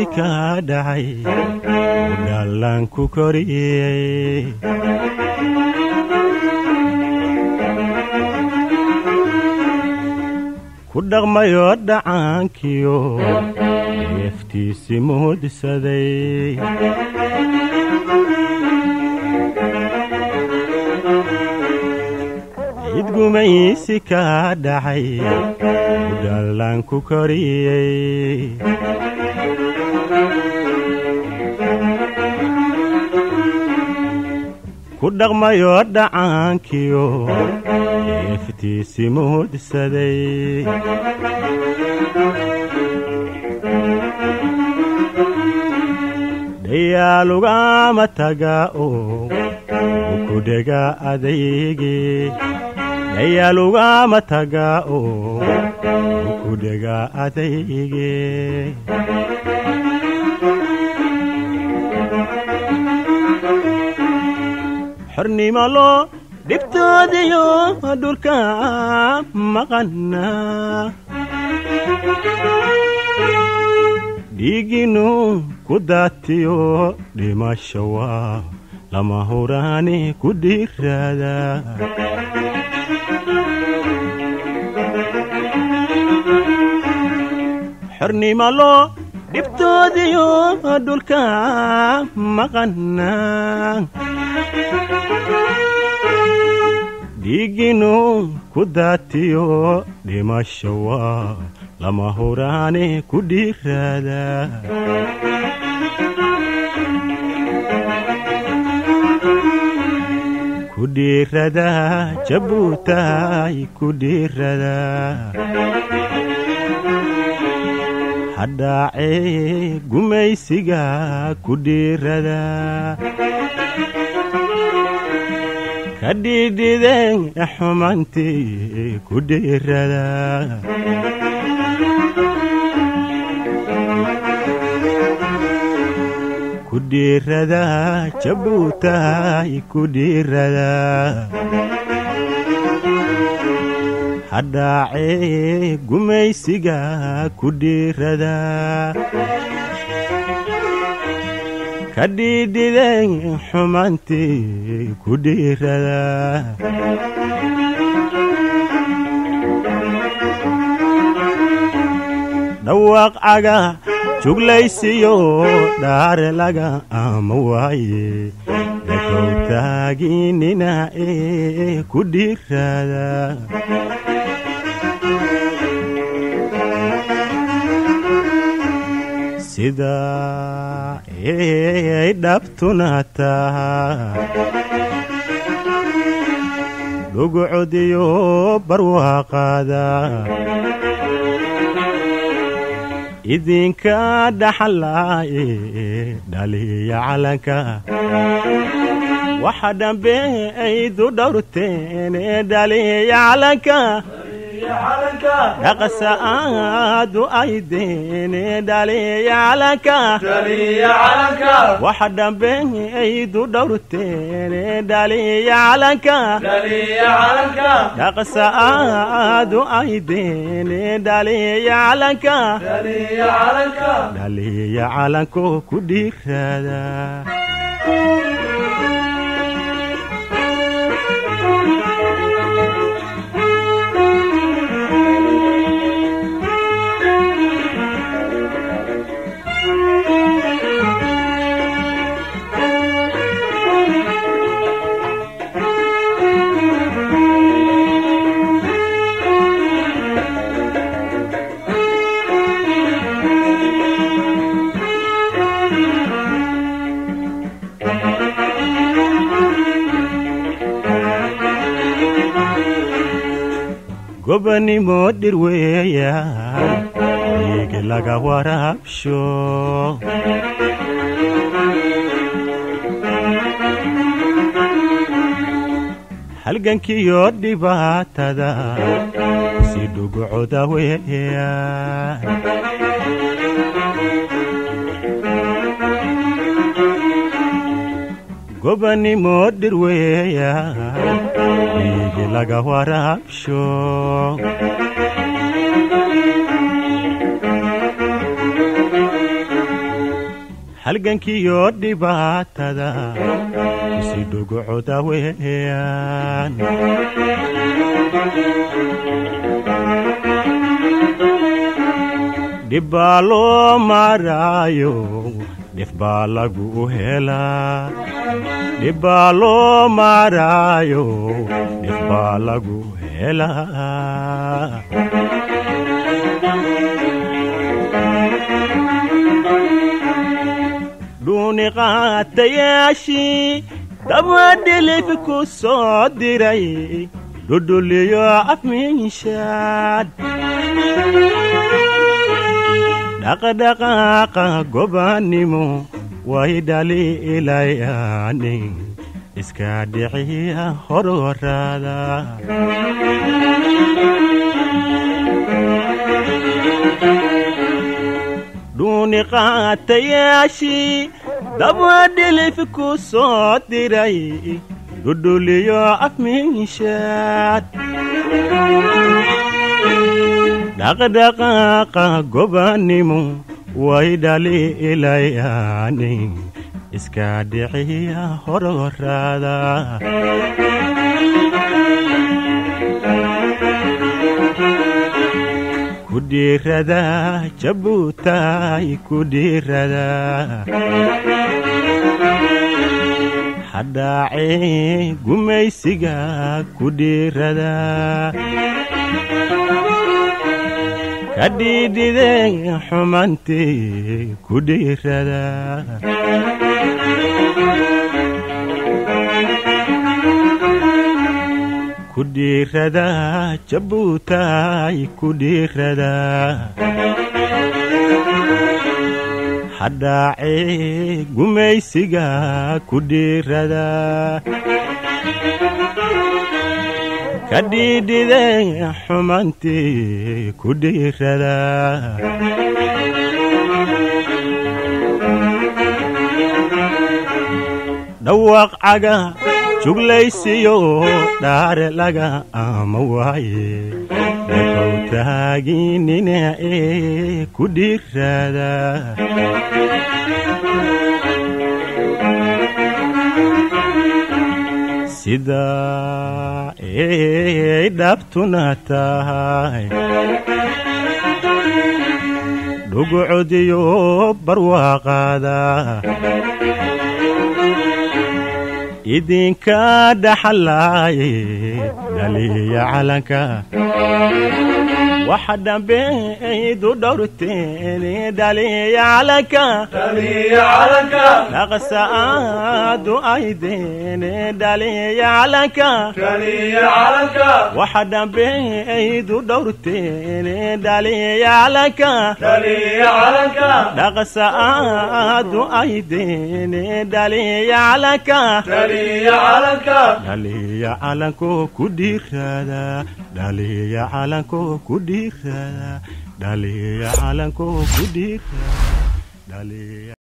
gumaysi ka dhacay u dhaallaan ku koriyey ku dhaqmayoo dhacaankiyo neeftiisi muudsaday cid gumaysi ka dhacay u dhaallaan ku koriyey ku dhaqmayoo dhacaankiyo neeftiisi muudsaday dhayaalugama taga oo ukudhega adaygi dhayaalugama taga oo ukudhega adaygi xornimo loo dhibtoodiyo dhulka maqana dhiiginu ku daatiyo dhimasho waa lama huraani ku dhiiraada xornimo loo dhibtoodiyo dhulka maqana dhiiginu ku daatiyo dhimasho waa lama huraani ku dhiiraada ku dhiirada jabuutaay ku dhiirada hadhaacee gumaysiga ku dhiirada ka dhiidhideen xumantii ku dhiirada ku dhiirada jabuutaay ku dhiirada hadhaacee gumaysiga ku dhiirada ka dhiidhideen xumantii ku dhiirada dhawaaq caga juglaysiyo dhaare laga ama waaye dhagow taaginina ee ku dhiirada sida ay dhabtuna taha dhugcodiyo barwaaqaada idinka dhaxalaaye dhaliya calanka waxa dhambe aydu dhowrteene dhaliya calanka dhaqasa aadu aydeene dhaliya calanka waxa dhambe aydu dhowrteene dhaliya calanka dhaqasa aadu aydeene dhaliya calanka dhaliya calanko ku dhiirada gobanimo dhirweeya dhiig laga waraabsho halgankiyo dhibaatada si dhugcoda weeya gobanimo dhirweeya dhiig laga waraabsho halgankiyo dhibaatada kusi dhugucoda weeyaan dhibbaa loo maraayo dhif baa lagu helaa dhibbaa loo maraayo dhif baa lagu helaa dhuuni qaatayaashii dabadhilif ku soo diray dhudhuliyo afmiinshaad dhaqdhaqaaqa gobaannimo way dhali ilayaani iska dhiciya horwaraada dhuuni qaatayaashii dabadhilif ku soo diray dhudhuliyo afmiinshaad dhaqdhaqaaqa gobaannimo way dhali ilayaani iska dhiciya horwaraada ku dhiirada jabuutaay ku dhiirada hadhaacee gumaysiga ku dhiirada ka dhiidhide xumantii ku dhiirada ku dhiirada jabuutaay ku dhiirada hadhaacee gumaysiga ku dhiirada ka dhiidhide xumantii ku dhiirada dhawaaq caga juglaysiyo dhaare laga ama waaye dhakow taaginina ee ku dhiirada sida ay dhabtuna tahay dhugucodiyo barwaaqaada idinka dhaxalaaye dhaliya calanka waxa dhambe aydu dhowrteen dhaliya calanka dhaqsa aadu aydeen dhaliya calanka waxa dhambe aydu dhowrteen dhaliya calanka dhaqsa aadu aydeen dhaliya calanka dhaliya calanko ku dhiirada dhaliya calanko ku dhiirada dhaliya calanko ku dhiirada